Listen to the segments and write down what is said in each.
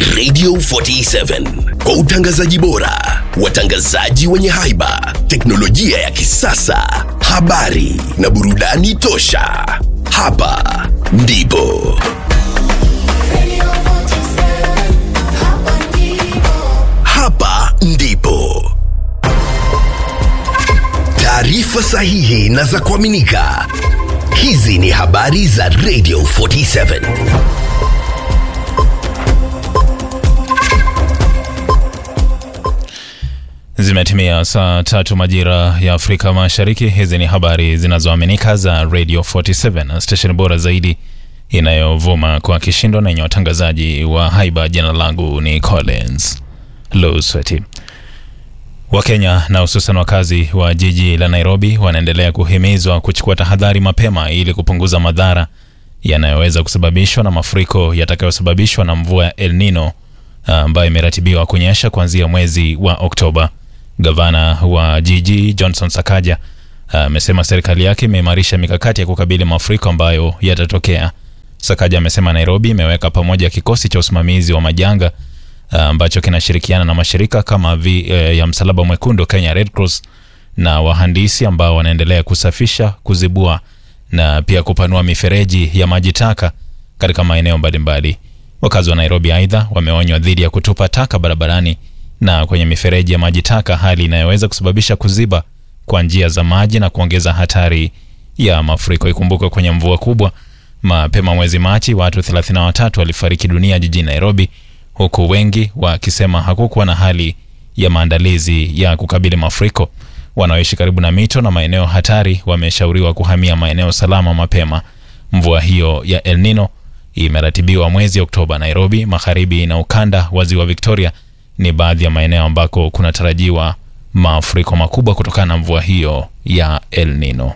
Radio 47 kwa utangazaji bora, watangazaji wenye haiba, teknolojia ya kisasa, habari na burudani tosha. Hapa ndipo Radio 47, hapa ndipo. hapa ndipo taarifa sahihi na za kuaminika. Hizi ni habari za Radio 47. Zimetimia saa tatu majira ya Afrika Mashariki. Hizi ni habari zinazoaminika za Radio 47, station bora zaidi inayovuma kwa kishindo na yenye watangazaji wa haiba. Jina langu ni Collins Lusweti. Wakenya na hususan wakazi wa jiji la Nairobi wanaendelea kuhimizwa kuchukua tahadhari mapema ili kupunguza madhara yanayoweza kusababishwa na mafuriko yatakayosababishwa na mvua ya El Nino ambayo imeratibiwa kunyesha kuanzia mwezi wa Oktoba. Gavana wa jiji Johnson Sakaja amesema serikali yake imeimarisha mikakati ya kukabili mafuriko ambayo yatatokea. Sakaja amesema Nairobi imeweka pamoja kikosi cha usimamizi wa majanga ah, ambacho kinashirikiana na mashirika kama vi, eh, ya Msalaba Mwekundu, Kenya Red Cross na wahandisi ambao wanaendelea kusafisha, kuzibua na pia kupanua mifereji ya maji taka katika maeneo mbalimbali. Wakazi wa Nairobi aidha wameonywa dhidi ya kutupa taka barabarani na kwenye mifereji ya maji taka, hali inayoweza kusababisha kuziba kwa njia za maji na kuongeza hatari ya mafuriko. Ikumbuke kwenye mvua kubwa mapema mwezi Machi, watu 33 walifariki dunia jijini Nairobi, huku wengi wakisema hakukuwa na hali ya maandalizi ya kukabili mafuriko. Wanaoishi karibu na mito na maeneo hatari wameshauriwa kuhamia maeneo salama mapema. Mvua hiyo ya El Nino imeratibiwa mwezi Oktoba. Nairobi, magharibi na ukanda wa ziwa Victoria ni baadhi ya maeneo ambako kunatarajiwa mafuriko makubwa kutokana na mvua hiyo ya El Nino.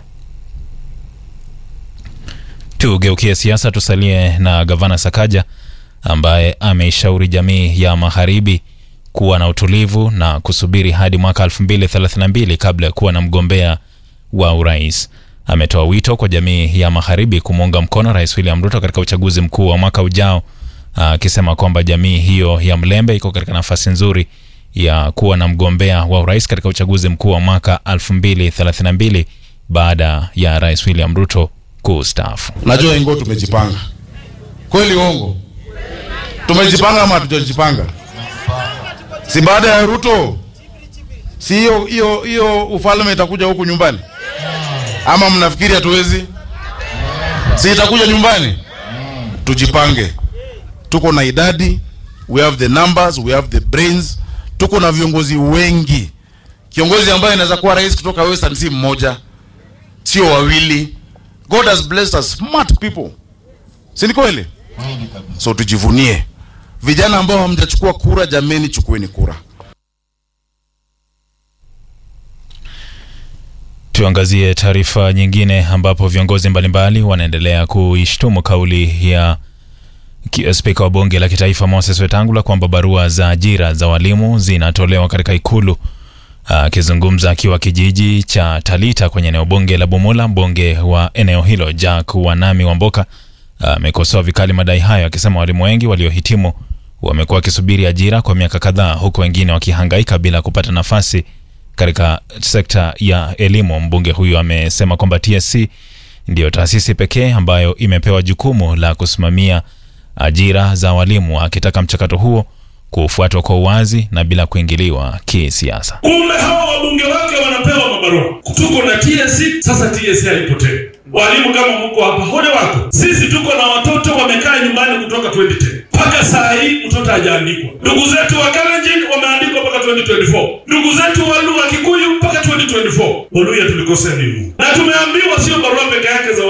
Tugeukie siasa, tusalie na gavana Sakaja ambaye ameishauri jamii ya magharibi kuwa na utulivu na kusubiri hadi mwaka 2032 kabla ya kuwa na mgombea wa urais. Ametoa wito kwa jamii ya magharibi kumuunga mkono Rais William Ruto katika uchaguzi mkuu wa mwaka ujao, akisema kwamba jamii hiyo ya mlembe iko katika nafasi nzuri ya kuwa na mgombea wa urais katika uchaguzi mkuu wa mwaka 2032 baada ya Rais William Ruto kustaafu. Najua ingo tumejipanga kweli, uongo? Tumejipanga ama hatujajipanga? Si baada ya Ruto, si hiyo hiyo hiyo ufalme itakuja huku nyumbani? Ama mnafikiri hatuwezi? Si itakuja nyumbani? Tujipange, tuko na idadi, we have the numbers, we have the brains, tuko na viongozi wengi. Kiongozi ambaye anaweza kuwa rais kutoka Western si mmoja, sio wawili. God has blessed us smart people, si ni kweli? So tujivunie vijana ambao hamjachukua kura, jameni, chukueni kura. Tuangazie taarifa nyingine ambapo viongozi mbalimbali wanaendelea kuishtumu kauli ya ki- spika wa bunge la kitaifa Moses Wetangula kwamba barua za ajira za walimu zinatolewa katika ikulu. Akizungumza akiwa kijiji cha Talita kwenye eneo bunge la Bumula, mbunge wa eneo hilo Jack Wanami Wamboka amekosoa vikali madai hayo, akisema walimu wengi waliohitimu wamekuwa wakisubiri ajira kwa miaka kadhaa, huku wengine wakihangaika bila kupata nafasi katika sekta ya elimu. Mbunge huyo amesema kwamba TSC ndiyo taasisi pekee ambayo imepewa jukumu la kusimamia ajira za walimu, akitaka mchakato huo kufuatwa kwa uwazi na bila kuingiliwa kisiasa. Kumbe hawa wabunge wake wanapewa mabarua. Tuko na TSC, sasa TSC haipo tena. Walimu kama mko hapa, hole wako. Sisi tuko na watoto wamekaa nyumbani kutoka 2010 mpaka saa hii mtoto hajaandikwa. Ndugu zetu wa Kalenjin wameandikwa mpaka 2024, ndugu zetu wa Luo wa Kikuyu mpaka 2024. Oluya tulikosea nini? Na tumeambiwa sio barua peke yake za